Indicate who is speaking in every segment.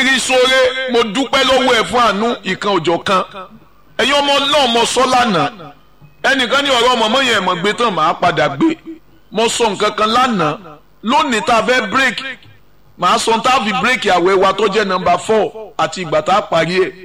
Speaker 1: rírí sóore mo dúpẹ́ lọ́wọ́ ẹ̀ fún àánú ìkan òjọ̀ kan ẹ̀yin ọmọ náà mo sọ lánàá ẹnìkan ní ọ̀rọ̀ ọmọ mọ́yìn ẹ̀mọ́ gbé tán màá padà gbé mo sọ nǹkan kan lánàá lónìí tá a fẹ́ break màá sọ tá a fi break àwẹ̀ wa tó jẹ́ nọ́mbà four àti ìgbà tá a parí ẹ̀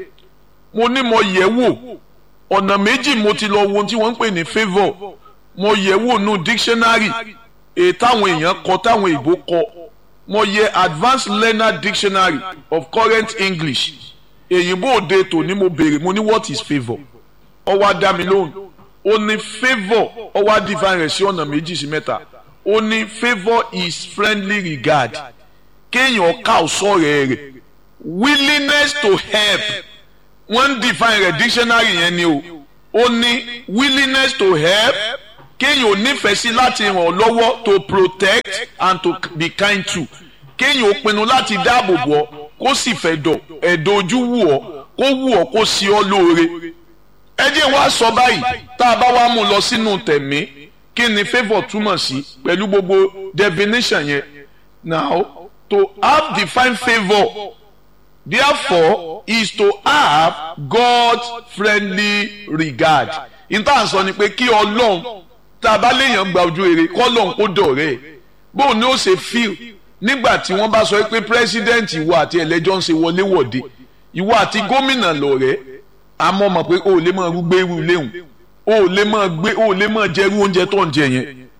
Speaker 1: mo ní mo yẹ̀ wò ọ̀nà méjì mo ti lọ wo ohun tí wọ́n ń pè ní favour mo yẹ̀ wò nù dictionary èyí táwọn èèyàn kọ táwọn ìbò kọ mo yẹ advanced learner dictionary of current english èyìnbó òde tòní mo béèrè mo ní what is favour ó wá dá mi lóhùn ó ní favour ó wá define rẹ̀ sí ọ̀nà méjì sí mẹ́ta ó ní favour is friendly regard kéèyàn ká ọ̀sọ́ rẹ̀ rẹ̀ willingness to help wọ́n define rẹ̀ dictionary yẹn ni o ó ní willingness to help kéèyàn ò nífẹ̀ẹ́ sí láti ràn ọ́ lọ́wọ́ to protect and to be kind to kéèyàn ò pinnu láti dáàbò bò ọ́ kó sì fẹ́ dọ̀ ẹ̀dọ̀ ojú wù ọ́ kó wù ọ́ kó sí ọ́ lóore. ẹ jẹ́ wá sọ báyìí tá a bá wá mú lọ sínú tẹ̀mí kí ni favour túmọ̀ sí pẹ̀lú gbogbo definition yẹn now to have divine favour therefore is to have God friendly regard ìtàn sọ ni pé kí ọlọ́run tá a bá léèyàn gba ojú rere kọ́lọ́n kó dọ̀rẹ́ ẹ̀ bóun ni ó ṣe fíl nígbà tí wọ́n bá sọ pé president ìwọ àti ẹlẹ́jọ́ ń ṣe wọléwọ̀de ìwọ àti gómìnà lọ̀rẹ́ àmọ́ mọ̀ pé o ò lè máa rúgbé irú léhùn o ò lè máa gbé o ò lè máa jẹ irú oúnjẹ tó ń jẹ yẹn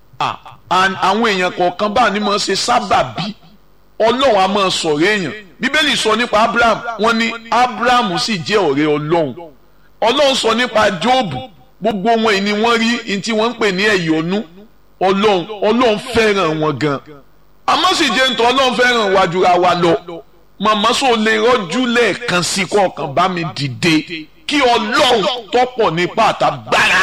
Speaker 1: àwọn èèyàn kọ̀ọ̀kan bá ní máa ṣe sábàbí ọlọ́run á máa sọ̀rọ̀ èèyàn bíbélì sọ nípa abraham wọ́n ní abraham sì jẹ́ ọ̀rẹ́ ọlọ́run ọlọ́run sọ nípa jóòbù gbogbo wọn yìí ni wọ́n rí ní tí wọ́n ń pè ní ẹ̀yọ́nú ọlọ́run ọlọ́run fẹ́ràn wọn gan àmọ́ sì jẹ́ nítorí ọlọ́run fẹ́ràn wa jura wa lọ màmá sọ lè rọ́jú lẹ́ẹ̀kan sí kọ̀ọ̀kan bá mi dìde kí ọlọ́run tọ́pọ̀ nípa àtàgbára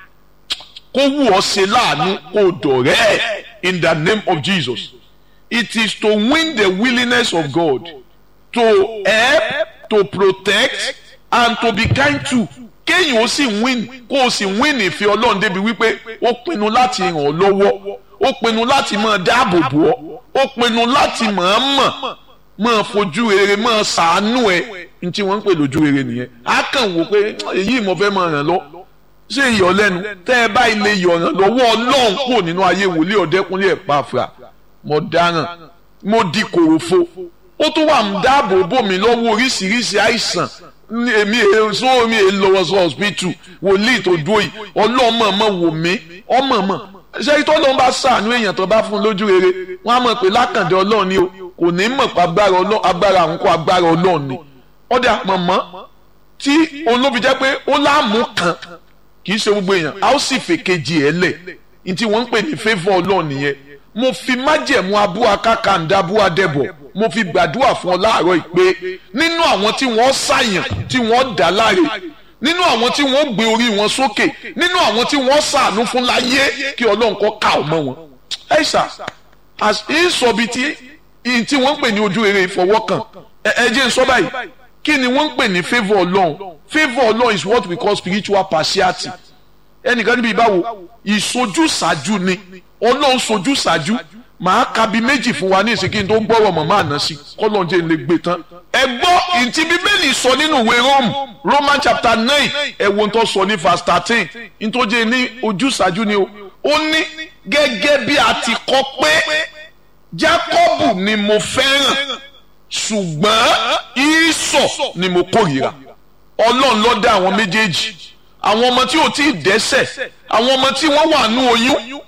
Speaker 1: kó wù ọ́ ṣe láàánú kó dọ̀rẹ́ in the name of Jesus it is to win the willingness of God to help to protect and to be kind to kéèyàn ó sì win kó o sì win ìfẹ́ ọlọ́run débi wípé ó pinnu láti ràn ọ́ lọ́wọ́ ó pinnu láti máa dáàbò bò ọ́ ó pinnu láti máa mọ̀ máa fojú rere máa ṣàánú ẹ ní tí wọ́n ń pè lójú rere nìyẹn á kàn wò pé èyí mo fẹ́ máa ràn lọ ṣé ìyọ̀ lẹ́nu tẹ́ ẹ bá ilé ìyọ̀ ràn lọ́wọ́ ọlọ́run kúrò nínú ayé wòlíì ọ̀dẹ́kúnlé ẹ̀ pàfà mo dáràn mo di kòròfo ó tún wà ń dáàbò bò mí lọ́wọ́ oríṣiríṣi àìsàn èmi èso mi è lọ́wọ́ sọ hospital wòlíì tó dúró yìí ọlọ́mọ wò mí ọmọ mọ̀ ṣé tó ló ń bá sàánú èèyàn tó bá fún lójú rere wọ́n á mọ̀ pé lákàndé ọlọ́run ni o kò ní mọ̀ pé agbára àwọn kó agbára ọlọ́run ni ọ̀dà mọ̀mọ́ tí olóbi jẹ́ pé ó láàmú kan kì í ṣe gbogbo èèyàn a ó sì fèkejì ẹ̀ lẹ̀ ní tí wọ́n ń pè ní favour ọlọ́run nìyẹn mo fi májẹ̀mú abúwa kákàndá abúwa dẹ̀bọ̀ mo fi gbàdúrà fún ọ láàárọ̀ ìpè nínú àwọn tí wọ́n ṣàyàn tí wọ́n dá láre nínú àwọn tí wọ́n gbé orí wọn sókè nínú àwọn tí wọ́n ṣàánú fún láyé kí ọlọ́run kọ́ ká ọmọ wọn. ẹ ṣá ìsọ̀bi tí tí wọ́n ń pè ní ojú rere ìfọwọ́kàn ẹ jẹ́ n sọ báyìí kí ni wọ́n ń pè ní favour ọlọ́run favour ọlọ́run is what we call spiritual partiality ẹnìkan níbi ìbáwo ìsojúsàájú ni ọlọ́run sojúsàájú màá ka bi méjì fún wa ní ìsìnkí tó gbọ́rọ̀ mọ̀ máa ná sí kọ́lọ́n jẹ́ lè gbé tán. ẹ gbọ́ ìtì bíbélì sọ nínú ìwé Rome Roman chapter nine ẹ wo tó sọ ní verse thirteen nítòjé ní ojúsàájú ni o ó ní gẹ́gẹ́ bí a ti kọ pé Jákọ́bù ni mo fẹ́ràn ṣùgbọ́n Ísọ̀ ni mo kórìíra ọlọ́run ló dá àwọn méjèèjì àwọn ọmọ tí ò tí ì dẹ́ṣẹ̀ àwọn ọmọ tí wọ́n wà nú oyún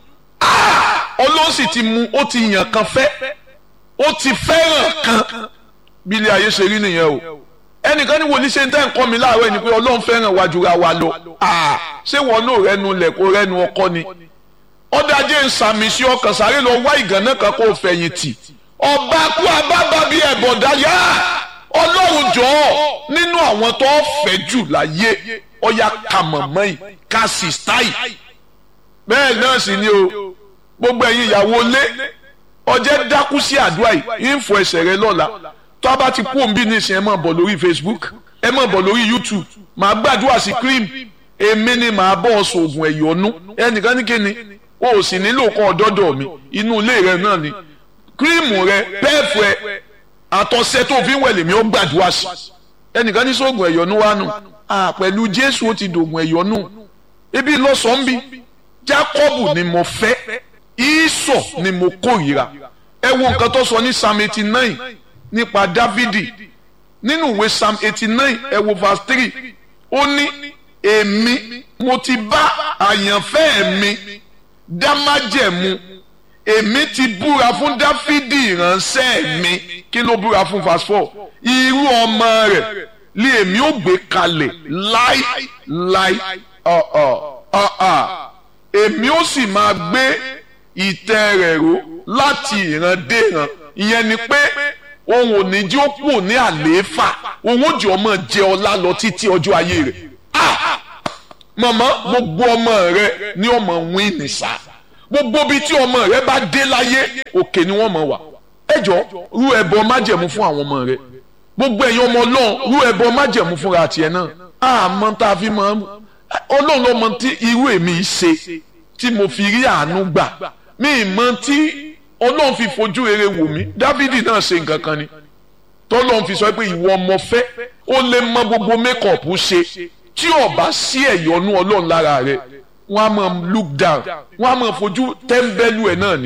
Speaker 1: ọlọ́run sì ti mú ó ti yàn kan fẹ́ ó ti fẹ́ràn kan bí ilé ayé ṣe rí nìyẹn o ẹnìkan ní wòlíì ṣe ń tẹ́ nǹkan mi láàárọ̀ ẹni pé ọlọ́run fẹ́ràn wa jura wa lọ ṣé wọn náà rẹnu lẹ̀ kó rẹnu ọkọ ni ọ̀dàjẹ́ ń sàmì sí ọkàn sáré lọ wá ìgànnà kan kó fẹ̀yìntì ọba kú abábá bíi ẹ̀bọ̀dá yá ọlọ́run jọ̀ọ́ nínú àwọn tó fẹ́ jù láyé ọ̀yà kàmọ̀mọ́ yìí kàṣìṣtáì bẹ́ẹ̀ náà sì ni o gbogbo ẹ̀yin ìyàwó lé ọjẹ́ dákú sí àdúrà yìí ń fọ ẹsẹ̀ rẹ lọ́la tó a bá ti kú òǹbí nísìnyí ẹ máa bọ̀ lórí Facebook ẹ máa bọ̀ lórí YouTube màá gbàdúrà sí cream èmi ni màá bọ̀ ọ sòògùn ẹ̀yọ́nú ẹnìkan ní kíni o ò sì nílò kọ́ ọ̀dọ́dọ̀ mi inú ilé rẹ náà ni cream rẹ pẹ́ẹ̀fù ẹ àtọ̀sẹ̀ tó fi ń wẹ̀ lèmi ó gbàdúrà sí ẹnìkan ní sóògùn ẹ̀yọ́nú wa nù pẹ̀lú jésù ó ti dògùn ẹ̀yọ́nú ibi lọ́sàn-án bí jákọ́bù ni mo fẹ́ ìsọ̀ ni mo kórìíra ẹ wo nǹkan tó sọ ní psalm eighty nine nípa dávidi nínú ìwé psalm eighty nine ẹ wo verse three ó ní èmi mo ti bá àyànfẹ́ mi dá májẹ̀mú èmi ti búra fún dáfídì ìránṣẹ́ mi kí ló búra fún verse four irú ọmọ rẹ̀ lé èmi ò gbé kalẹ̀ láì láì ọ̀ọ̀ ọ̀ọ̀ èmi ó sì máa gbé ìtẹ́ rẹ̀ ró láti ìran dé ìran ìyẹn ni pé òun ò ní jẹ́ ó kù ní àlééfà òun ò jẹ́ ọmọ jẹ ọlá lọ títí ọjọ́ ayé rẹ̀ màmá gbogbo ọmọ rẹ ní ọmọ wín nìsà gbogbo bíi tí ọmọ rẹ bá dé láyé òkè ni wọ́n mọ̀ wá ẹjọ́ rú ẹbọ májẹ̀mú fún àwọn ọmọ rẹ gbogbo ẹ̀yin ọmọ ọlọ́run rú ẹbọ májẹ̀mú fúnra tiẹ̀ náà àmọ́ tá a fi mọ̀ ọlọ́run ló mọ̀ tí irú èmi ṣe tí mo fi rí àánú gbà mí mọ̀ tí ọlọ́run fi fojú rere wò mí dávidi náà ṣe nǹkan kan ni tọ́lọ́run fi sọ pé ìwọ ọmọ fẹ́ ó lè mọ gbogbo mékọ̀pù ṣe tí ó bá sí ẹ̀yọ́nú ọlọ́run lára rẹ̀ wọ́n á máa look down wọ́n á máa fojú tẹ́ńbẹ́lú ẹ̀ náà ni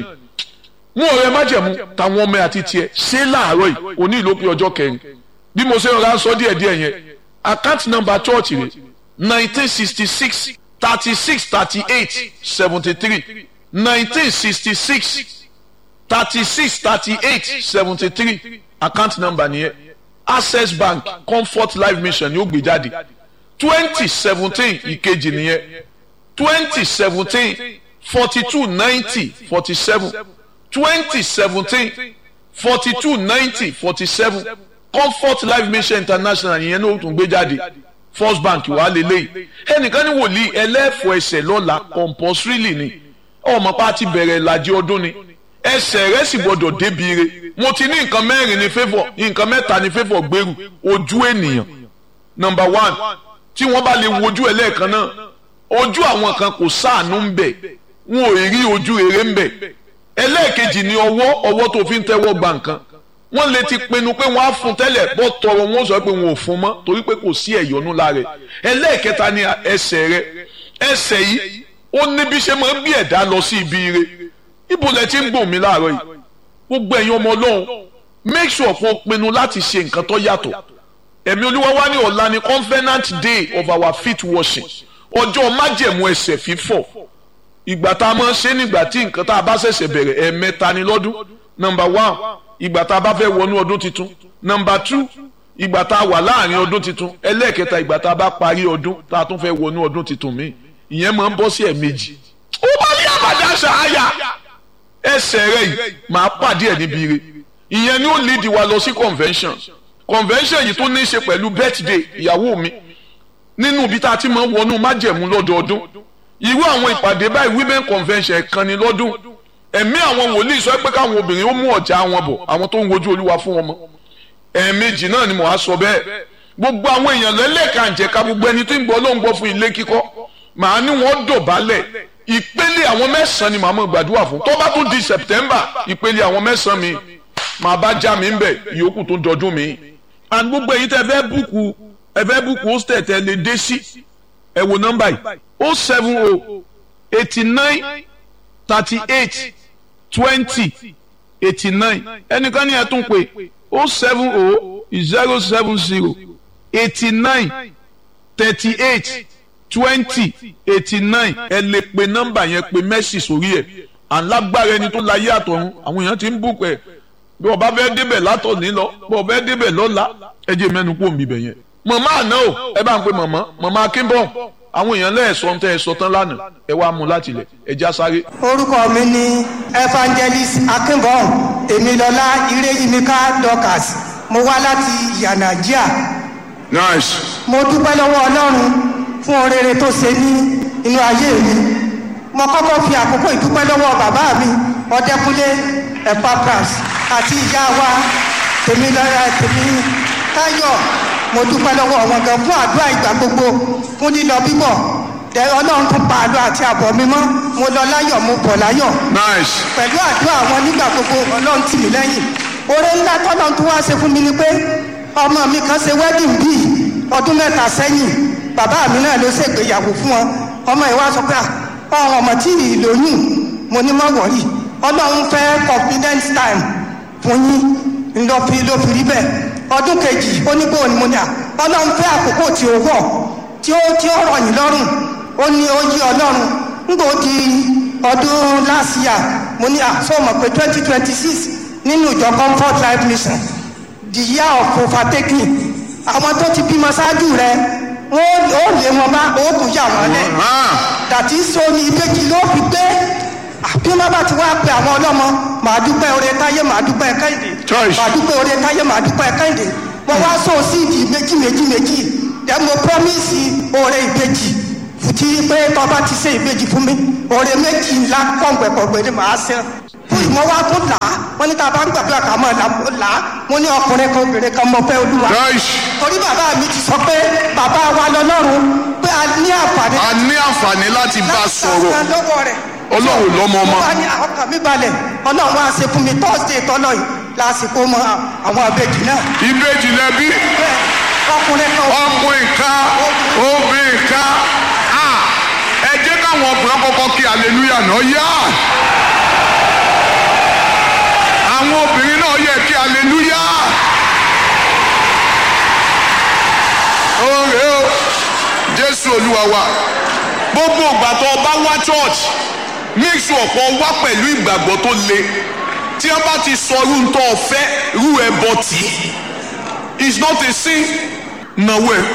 Speaker 1: mú ọ̀rẹ́ májẹ̀mú táwọn ọmọ àti tiẹ̀ ṣé láàárọ̀ yìí òní ìlópin ọjọ́ kẹrin bí mo ṣe ń ra sọ díẹ̀ díẹ̀ yẹn account number church rẹ̀ nineteen sixty six thirty six thirty eight seventy three nineteen sixty six thirty six thirty eight seventy three account number nìyẹn access bank comfort life mission ni ó gbé jáde twenty seventeen ìkejì nìyẹn twenty seventeen forty two ninety forty seven twenty seventeen forty two ninety forty seven comfort life mission international yẹn ló tún gbé jáde first bank wà lélẹ́yìí ẹnìkan ní wòlíì ẹlẹ́fọ̀ ẹsẹ̀ lọ́la compulsorily ni ọmọ pa ti bẹ̀rẹ̀ ìlàjì ọdún ni ẹsẹ̀ rẹ̀ sì gbọ́dọ̀ débi re mo ti ní nǹkan mẹ́rin ní favour nǹkan mẹ́ta ní favour gbèrú ojú ènìyàn number one tí wọ́n bá lè wojú ẹ lẹ́ẹ̀kan náà ojú àwọn kan kò sáànú ń bẹ̀ wọn ò rí ojú rere ń bẹ̀ ẹlẹ́ẹ̀kejì ni ọwọ́ ọwọ́ tó fi ń tẹ́wọ́ gba nǹkan wọ́n lè ti pinnu pé wọ́n á fún tẹ́lẹ̀ bọ́ tọrọ wọn sọ pé wọn ò fún mọ́ torí pé kò sí ẹ̀yọ́nú lára ẹ̀ ẹlẹ́ẹ̀kẹta ni ẹsẹ̀ rẹ ẹsẹ̀ yìí ó ní bí ṣe máa ń bí ẹ̀dá lọ sí ibi ire ibo lẹ ti ń gbòmí mi láàárọ̀ yìí gbogbo ẹ̀yin ọmọ ọlọ́run make sure kó o pinnu láti ṣe nǹkan tó yàtọ̀ ẹ̀mí olúwa wá ní ọ̀la ni covenant day of our feet washing ọjọ́ májẹ̀mú ẹsẹ̀ fífọ̀ ìgbà tá a máa ń ṣe nígbà tí nǹkan tá a bá ṣẹ̀ṣẹ̀ bẹ̀rẹ̀ ẹ̀ẹ̀mẹ́ta ni lọ́dún number one ìgbà tá a bá fẹ́ wọnú ọdún tuntun number two ìgbà tá a wà láàrin ọdún tuntun ẹlẹ́ẹ̀kẹta ìgbà tá a bá parí ọdún tá a tún fẹ́ wọnú ọdún tuntun míì ìyẹn máa ń bọ́ sí ẹ̀ẹ̀mejì ó bá ní àbàdà ṣááyà ẹsẹ̀ rẹ̀ yìí máa pàdé ẹ̀ níbi ire ìyẹn ni ó lead wa lọ sí convention convention yìí tó ní í ṣe pẹ̀lú birthday ìyàwó mi nínú ibi tá a ti máa ń wọnú májẹ̀mú lọ́dọọdún irú àwọn ìpàdé báyìí women convention kan ní lọ́dún ẹ̀mí àwọn wòlíì sọ pé káwọn obìnrin ó mú ọ̀já wọn bọ̀ àwọn tó ń wojú olúwa fún wọn mọ́ ẹ̀ẹ̀mejì náà ni mo á sọ bẹ́ẹ̀ gbogbo àwọn èèyàn lẹ́lẹ́kànjẹ̀ka gbogbo ẹni tó ń gbọ́ ló ń gbọ́ fún ilé kíkọ́ màá ní wọ́n dọ̀bálẹ̀ ìpele àwọn mẹ́sàn-án ni màá mọ̀ gbàdúrà fún tó bá tún di September ìpele àwọn mẹ́sàn-án mi màá bá já mi ń bẹ̀ ìyókù tó dọdún mi and gbogbo èyí tẹ fẹ́ búùkù ẹ fẹ́ búùkù hostel tẹ lè dé sí ẹ wo nọ́mbà yìí o seven o eighty nine thirty eight twenty eighty nine ẹnìkan ní ẹ tún pé o seven o zero seven zero eighty nine thirty eight twenty eighty nine ẹ lè pe nọ́mbà yẹn pe mẹ́sì sórí ẹ̀ alágbára ẹni tó láyé àtọ̀run àwọn èèyàn ti ń bùkún ẹ̀ bí ọba fẹ́ débẹ̀ látọ̀ní lọ bí ọba fẹ́ débẹ̀ lọ́la ẹ jẹ́ mẹ́nu kó mi bẹ̀ yẹn. màmá àná o ẹ bá ń pe màmá màmá akínbọ̀ àwọn èèyàn lẹ́ẹ̀sọ́ ń tẹ́ ẹ sọ tán lánàá ẹ wá mú láti lẹ̀ ẹ já sáré.
Speaker 2: orúkọ mi ni evangelist akínbọ̀ èmilọ́lá ireyimika dorcas mo wá láti yanagia
Speaker 1: nice.
Speaker 2: mo dúpẹ́ lọ́wọ́ ọlọ́run fún orere tó ṣe ní inú ayé mi mo kọ́kọ́ fi àkókò ìdúpẹ́ lọ́wọ́ bàbá mi ọdẹkùnlé epapras àti ìyá wa tèmi lọ́ra tèmi táyọ̀ mo dúpẹ́ lọ́wọ́ wọn gan fún àdúrà ìgbà gbogbo fún lílọ bíbọ̀ tẹ ọlọ́run tún pa àlọ́ àti àbọ̀ mi mọ́ mo lọ láyọ̀ mo bọ̀ láyọ̀
Speaker 1: nice.
Speaker 2: pẹ̀lú àdúrà wọn nígbà gbogbo ọlọ́run tì mí lẹ́yìn oore ńlá tọ́lọ́ tó wá ṣe fún mi ni pé ọmọ mi kan ṣe wedding bíi ọdún mẹ́ta sẹ́yìn bàbá mi náà ló ṣègbéyàwó fún wọn ọmọ yìí wá sọ pé ọ̀hún ọmọ tí ì lóyún mo ní mọ́ wọ̀rí ọlọ́run fẹ́ confidence time fún yín ló fi ló fi rí bẹ́ẹ̀ ọdún kejì ó ní bóun ni mo ní à ọlọ́run fẹ́ àkókò tí ó wọ̀ tí ó tí ó rọ̀ yín lọ́rùn ó ní ó yí ọlọ́run nígbà ó di ọdún last year mo ní à sọ mọ̀ pé twenty twenty six nínú ìjọ comfort life mission the year of overtaking àwọn tó ti bímọ ṣáájú rẹ wọn ó lé wọn bá òògùn yà wọn lẹ dàtí sóni ìbejì ló fi gbé bí wọn bá ti wá pe àwọn ọlọmọ màá dúpẹ́ oore táyé màá dúpẹ́ kẹ́hìndé
Speaker 1: Choice.
Speaker 2: màá dúpẹ́ oore táyé màá dúpẹ́ kẹ́hìndé mo wá sọ síìdì méjì méjì méjì dẹ mo promise oore ìbejì fùtí pé tọba ti ṣe ìbejì fún mi oore méjì ńlá pọ̀npẹ̀pọ̀gbẹ̀ ni màá ṣe fún ìmọ̀ wa tó là á wọ́n ní tá a bá ń gbàdúrà ká mọ̀ là á mo ní ọkùnrin kan obìnrin kan mọ̀ fẹ́ olúwa
Speaker 1: Joyce
Speaker 2: torí bàbá mi ti sọ pé bàbá wa lọ́lọ́run pé a ní àǹfààní
Speaker 1: a ní àǹfààní láti bá a sọ̀rọ̀
Speaker 2: láti lọ́wọ́ rẹ̀.
Speaker 1: Ọlọ́run lọ́mọ ọmọ.
Speaker 2: wọ́n ní ọkàn mi balẹ̀ ọlọ́run á ṣe fún mi thursday tọ́lọ̀ yìí lásìkò mọ àwọn àbẹ̀jì náà.
Speaker 1: ìbejì lẹbi
Speaker 2: bẹ́ẹ̀ ọkùnrin kan
Speaker 1: ọkùnrin kan obìnrin kan Ah, ẹ jẹ́ káwọn ọkùnrin kọ́kọ́ kí hallelujah náà yá àwọn obìnrin náà yẹ kí hallelujah oore o jésù olúwa wa gbogbo ìgbà tó o bá wá church make sure kó o wá pẹ̀lú ìgbàgbọ́ tó le tí wọ́n bá ti sọ irú tó o fẹ́ irú ẹ bọ́ tì í it's not a sin nàwó ẹ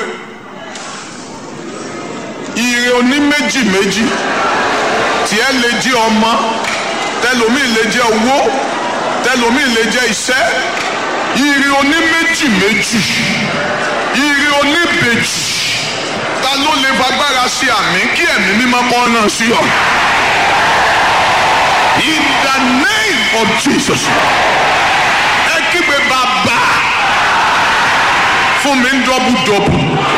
Speaker 1: ire oní méjì méjì tiẹ̀ lè jẹ́ ọmọ tẹlomi lè jẹ́ owó tẹlomi lè jẹ́ iṣẹ́ ire oní méjì méjì ire oní bèjì ta ló lè fagbára sí àmì kí ẹ̀mí mímọ́ kọ́ náà sí ọ. in the name of jesus ẹ kígbe bàbá fún mi ń dọ́bù dọ́bù.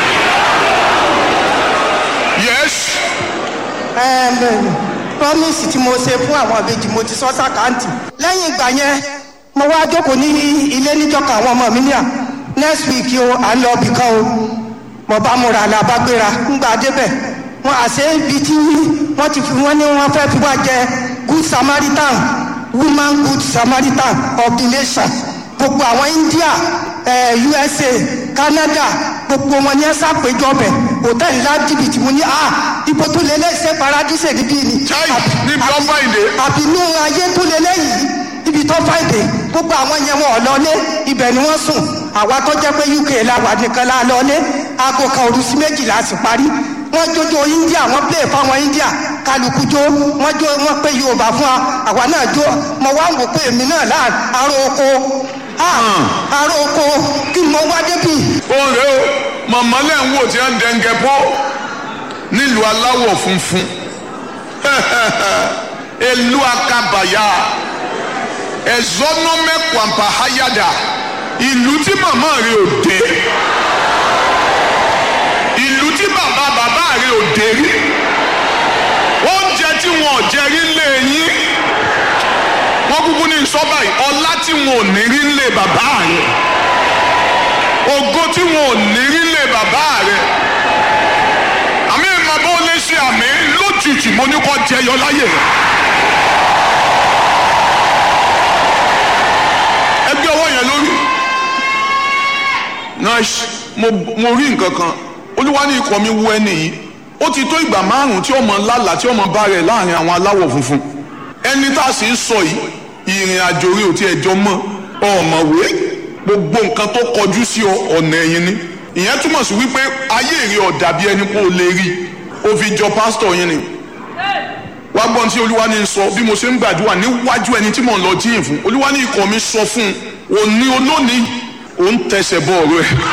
Speaker 1: yes
Speaker 2: Ẹm, promise tí mo ṣe fún àwọn àbejì mo ti sọ sàkáǹtì lẹ́yìn ìgbà yẹn mo wá jókòó ní ilé níjọka àwọn ọmọ mi ní à next week o à ń lọ ibì kan o mo bá múra la bá gbéra ńgbà débẹ̀ wọn àṣẹ ibi tí wọ́n ti fi wọ́n ní wọ́n fẹ́ fi wá jẹ good samaritan woman good samaritan of the nation gbogbo àwọn india eh, usa canada gbogbo wọn ní ẹ ṣàpèjọ bẹ hòtẹ́ẹ̀lì ńlá jìbìtì mo ní ah ibo tó lé lẹ́sẹ̀ paradíṣe níbí ni.
Speaker 1: Chai,
Speaker 2: Àbí-
Speaker 1: níbi tó
Speaker 2: àbí-
Speaker 1: fàìdé.
Speaker 2: àbínú ayé tó lé lẹ́yìn ibi tó fàìdé gbogbo àwọn yẹn wọn ò lọlé ibẹ̀ ni wọ́n sùn àwa tó jẹ́ pé uk la wà nìkan la lọlé aago kan òru sí méjìlá sì parí wọ́n jójó india wọ́n play fáwọn india kálukú jó wọ́n jó wọ́n pé yorùbá fún wa àwa náà jó mo wá ń wò pé èmi náà láà aró oko ah, aró oko kí ni mo wá débi
Speaker 1: oore o màmá lẹ́ ń wò tí wọ́n ń dẹ́ngẹ́ pọ́ nílùú aláwọ̀ funfun elu akabaya ẹ̀zọ́nọ́mẹ́kwàmpá hayada ìlú tí màmá rẹ̀ ò dé ìlú tí bàbá bàbá rẹ̀ ò dé rí oúnjẹ tí wọn ò jẹ rí lé yín wọ́n kúkú ní sọ́bà yìí ọlá tí wọn ò ní rí lé bàbá rẹ̀ ògo tí wọn ò ní rí lé bàbá rẹ̀ àmì ìmọ̀ bó lè ṣe àmì lójijì mo ní kọ́ jẹyọ láyè rẹ̀. ẹgbẹ́ ọwọ́ yẹn lórí nice mo mo rí nǹkan kan olúwa ní ikọ̀ mi wú ẹni yìí ó ti tó ìgbà márùn-ún tí ọmọ lálàá tí ọmọ bá rẹ̀ láàrin àwọn aláwọ̀ funfun ẹni tá a sì ń sọ yìí ìrìn àjò rí ò tí ẹjọ́ mọ́ ọ̀mọ̀wé gbogbo nǹkan tó kọjú sí ọ ọ̀nà ẹ̀yìn ni ìyẹn túmọ̀ sí wípé ayé èrè ọ̀dà bí ẹni pé o lè rí o fi jọ pásítọ̀ yín ni wá gbọ́n tí olúwa ní sọ bí mo ṣe ń gbàdúrà níwájú ẹni tí mò ń lọ jíyìn fún olúwa ní ikọ̀ mi sọ fún un òní olónìí òun tẹsẹ̀ bọ̀ ọ̀rọ̀ ẹ̀.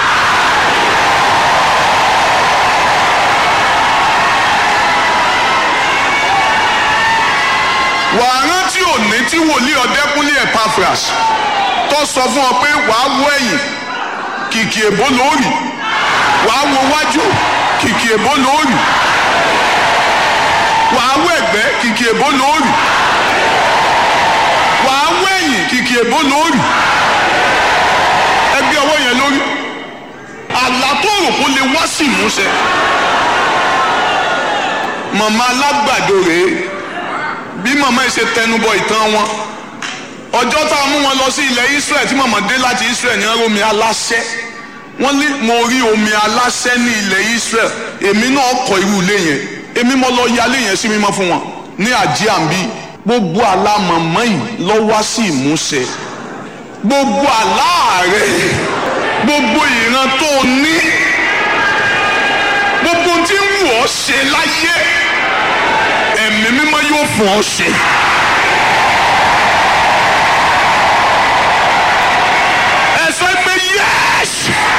Speaker 1: wàá rántí òní tí wòlíì ọ̀dẹ́kúnlé Epaphras tó sọ fún ọ pé wàá wọ ẹ̀yìn kìkì èbó lóòrì wàá wo wájú kìkì èbó lóòrì wàá wọ ẹ̀gbẹ́ kìkì èbó lóòrì wàá wọ ẹ̀yìn kìkì èbó lóòrì sì múṣẹ màmá alágbàdo rèé bí màmá yìí ṣe tẹnubọ ìtàn wọn ọjọ́ tá a mú wọn lọ sí ilẹ̀ Israel tí màmá dé láti Israel ní omi aláṣẹ wọ́n ní mo rí omi aláṣẹ ní ilẹ̀ Israel èmi náà kọ́ irú ilé yẹn èmi mo lọ yálé yẹn sí mímọ́ fún wọn ní àjíàmbí gbogbo àlá màmá yìí lọ wá sí ìmúṣẹ gbogbo àlá rẹ gbogbo ìran tó o ní gbogbo tí ń wù ọ́ ṣe láyé ẹ̀mí mímọ́ yóò fún ọ ṣe. ẹ sọ pé yes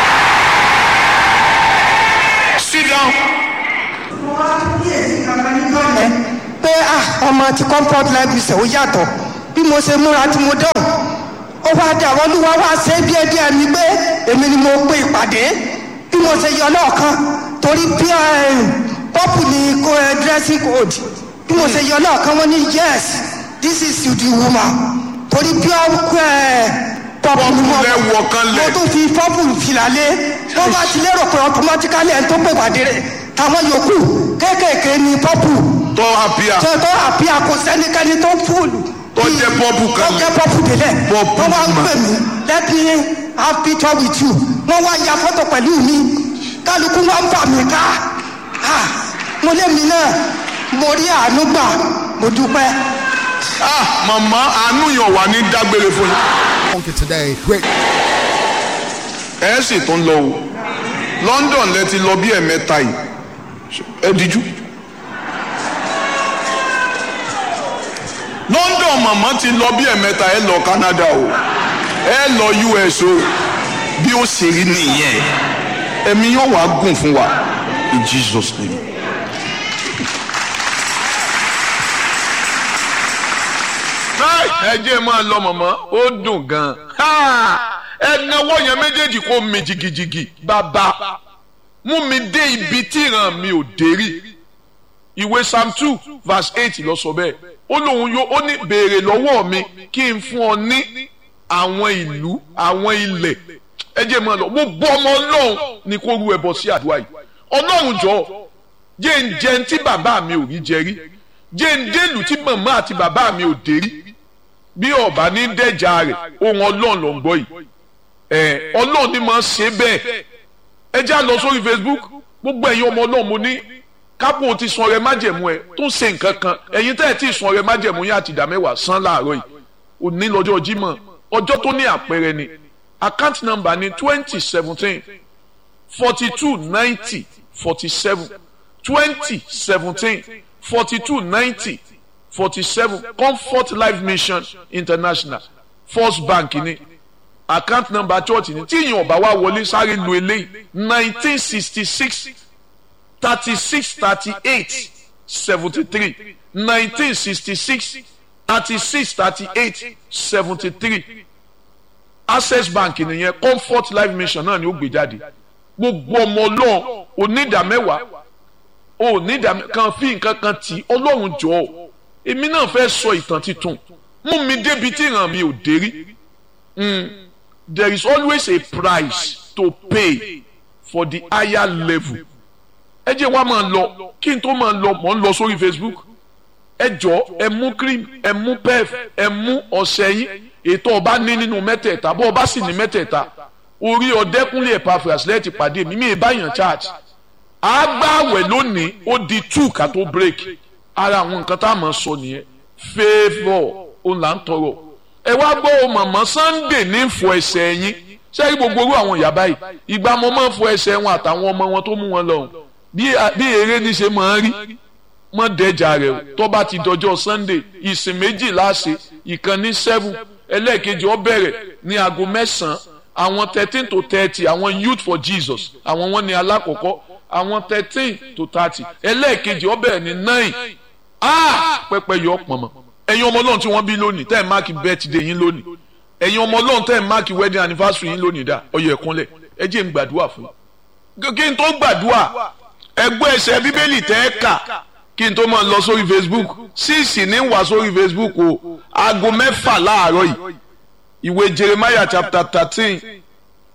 Speaker 1: sit down.
Speaker 2: mo wá kíyèsí kankan níjọ́ yẹn pé ah ọmọ ti comfort life ṣe ó yàtọ̀ bí mo ṣe múra tí mo dán ó wá dé àwọn olúwa wá ṣe é díẹ̀ díẹ̀ ni pé èmi ni mo pe ìpàdé bí mo ṣe yọ lọ́ọ̀kan torí bí pọ́pù ni kó ẹ dressing code bí mo ṣe yọ lọ́ọ̀kan wọ́n ní yes this is you the woman torí bí ọkọ ẹ pọ́pù ni mo
Speaker 1: Pọ́pù lẹ wọ̀ kan lẹ̀.
Speaker 2: mo tún fi pọ́pù fìlà lé wọ́n bá ti lérò pé automatically ẹni tó pè pàdé rẹ̀ táwọn yòókù kéékèèké ni pọ́pù
Speaker 1: tọ́ àbíà
Speaker 2: tó tó àbí àkọsẹ́nikẹ́ni tó fúlù.
Speaker 1: Tó jẹ́ pọ́pù kan
Speaker 2: tó jẹ́ pọ́pù délẹ̀.
Speaker 1: Pọ́pù
Speaker 2: wọ́n wá ń
Speaker 1: mà.
Speaker 2: pè mí let me have picture with you. wọ́n wá ya fọ́tò pẹ̀lú mi kálukú wọn bà mí ká. Ah, mo lé mi náà mo rí àánú gbà mo dúpẹ́.
Speaker 1: ah màmá àánú yàn wà ní dágbére fún yín.
Speaker 3: Funky today. Great.
Speaker 1: ẹ sì tún lọ o London lẹ ti lọ bí ẹ̀mẹ́ta yìí ẹ díjú. London màmá ti lọ bí ẹ̀mẹ́ta ẹ lọ Canada o ẹ lọ US o bí ó ṣe rí nìyẹn ẹ̀mí yóò wá gùn fún wa in Jesus name. ẹ jẹ́ máa lọ mọ̀mọ́ ó dùn gan-an ẹ náwó yẹn méjèèjì kó mi jìgìjìgì bàbá mú mi dé ibi tí ìran mi ò dé rí ìwé psalm two verse eight ló sọ bẹ́ẹ̀ ó lóun yóò ó ní béèrè lọ́wọ́ mi kí n fún ọ ní àwọn ìlú àwọn ilẹ̀ ẹ jẹ́ máa lọ mo bọ́ ọmọ ọlọ́run ní kó rú ẹbọ sí àdúrà yìí ọlọ́run jọ jẹ́ ń jẹun tí bàbá mi ò rí jẹ rí jẹ́ ń délùú tí màmá àti bàbá mi ò dé rí bí ọba ní dẹjà rẹ ohun Ọlọ́run ló ń gbọ́ yìí ẹ Ọlọ́run ni máa ṣe bẹ́ẹ̀ ẹ já lọ sórí Facebook gbogbo ẹ̀yin ọmọ Ọlọ́run mo ní kápò ti sun ọrẹ májẹ̀mú ẹ tó ń ṣe nǹkan kan ẹ̀yin tẹ́ ẹ ti sun ọrẹ májẹ̀mú yín àti ìdá mẹ́wàá san láàárọ̀ yìí òní lọ́jọ́ Jímọ̀ ọjọ́ tó ní àpẹẹrẹ ni account number ni twenty seventeen forty two ninety forty seven twenty seventeen forty two ninety forty-seven comfort life mission international first bank ni account number church ni tí ìyẹn ọba wa wọlé sáré lu eléyìí nineteen sixty six thirty six thirty eight seventy three nineteen sixty six thirty six thirty eight seventy three access bank nìyẹn comfort life mission náà ni ó gbé jáde gbogbo ọmọ ọlọ́run onídàmẹ́wàá onídàmẹ́ kan fi nǹkan kan tì í ọlọ́run jọ̀ọ́ èmi náà fẹ́ sọ ìtàn titun mú mi débi tí ìran mi ò dé rí there is always a price to pay for the higher level ẹ jẹ́ wá máa lọ kí n tó máa lọ mọ̀ ń lọ sórí Facebook ẹ jọ ẹ mú cream ẹ mú pef ẹ mú ọṣẹ yín ètò ọba ní nínú mẹ́tẹ̀ẹ̀ta bó ọba sì ní mẹ́tẹ̀ẹ̀ta orí ọdẹkùnlé Epaphras lẹ́ẹ̀tì pàdé mi mi ì báyàn church àgbàwẹ̀ lónìí ó di two ká tó break ara àwọn nǹkan tá a máa sọ nìyẹn favour òun là ń tọrọ ẹ wá gbọ́ o màmá Sunday ní fọ ẹsẹ̀ yín sẹ́yìn gbogbo orú àwọn ìyá báyìí ìgbà mo máa ń fọ ẹsẹ̀ wọn àtàwọn ọmọ wọn tó mú wọn lọ́hùn bí bí eré ní ṣe máa ń rí mọ́ dẹ́jà rẹ̀ o tó bá ti dọjọ́ Sunday ìsìn méjì láṣẹ ìkan ní seven ẹlẹ́ẹ̀kejì ó bẹ̀rẹ̀ ní aago mẹ́sàn-án àwọn thirteen to thirty àwọn youth for Jesus àwọn wọn ní alákọ̀ọ́kọ́ àwọn thirteen to thirty ẹlẹ́ẹ̀kejì ó bẹ̀rẹ̀ ní nine ah pẹpẹ yọ pọnmọ ẹ̀yin ọmọ Ọlọ́run tí wọ́n bí lónìí tẹ́ ẹ̀ máàkì birthday yín lónìí ẹ̀yin ọmọ Ọlọ́run tẹ́ ẹ̀ máàkì wedding anniversary yín lónìí dá ọyọ ẹ̀kúnlẹ̀ ẹ jẹ́ n gbàdúrà fún yín kí n tó gbàdúrà ẹgbẹ́ ẹsẹ̀ bíbélì tẹ́ ẹ kà kí n tó máa lọ sórí Facebook síìsì ní wà sórí Facebook o aago mẹ́fà láàárọ̀ yìí ìwé Jeremiah chapter thirteen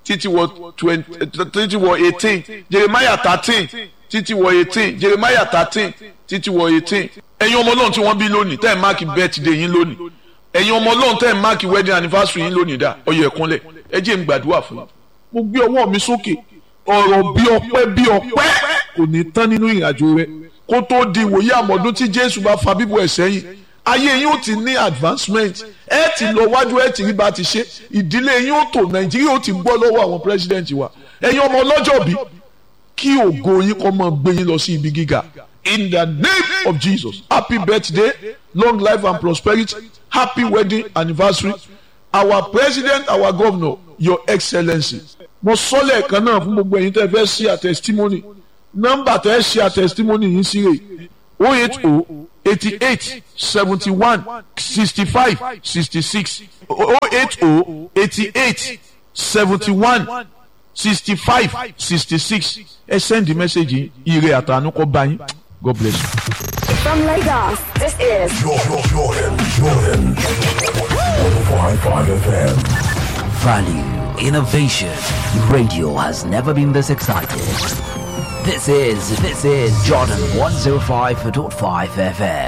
Speaker 1: títí wọ twenty títí wọ eighteen jeremiah thirteen títí wọ eighteen jeremiah thirteen títí wọ eighteen ẹ̀yin ọmọ ọlọ́run tí wọ́n bí lónìí tẹ́ ẹ̀ máàkì birthday yín lónìí ẹ̀yin ọmọ ọlọ́run tẹ́ ẹ̀ máàkì wedding anniversary yín lónìí dá ọyọ ẹ̀kúnlẹ̀ ẹ jẹ́ n gbàdúrà fún yín mo gbé ọwọ́ mi sókè ọ̀rọ̀ bí ọpẹ́ bí ọpẹ́ kò ní tán nínú ìrìnàjò rẹ kó tó di ìwòye àmọ́dún tí jésù bá fa bíbọ̀ ẹ̀ sẹ́yìn ayé yín ó ti ní advancement ẹ ti lọ wájú ẹ ti rí bá ti ṣe ìdílé yín ó tò nàìjíríà ó ti gbọ́ lọ́wọ́ àwọn president wa ẹ̀yin ọmọ ọlọ́jọ́ bí kí ògo yín kó máa gbé yín lọ sí ibi gíga in the name of jesus happy birthday long life and prosperity happy wedding anniversary our president our governor your excellency mo sọ lẹ́ẹ̀kan náà fún gbogbo ẹ̀yin tẹ́ fẹ́ ṣe a testimony nọ́mbà tẹ́ ṣe a testimony yín sí rè o eight o eighty eight seventy one sixty five sixty six o eight o eighty eight seventy one sixty five sixty six ẹ send the message yìí ire àtànú kó bá yín god bless you.
Speaker 3: From Lagos, this is
Speaker 4: Jordan, Jordan, Jordan. 105.5 FM.
Speaker 5: Value, innovation. Radio has never been this excited. This is, this is Jordan 105.5 FM.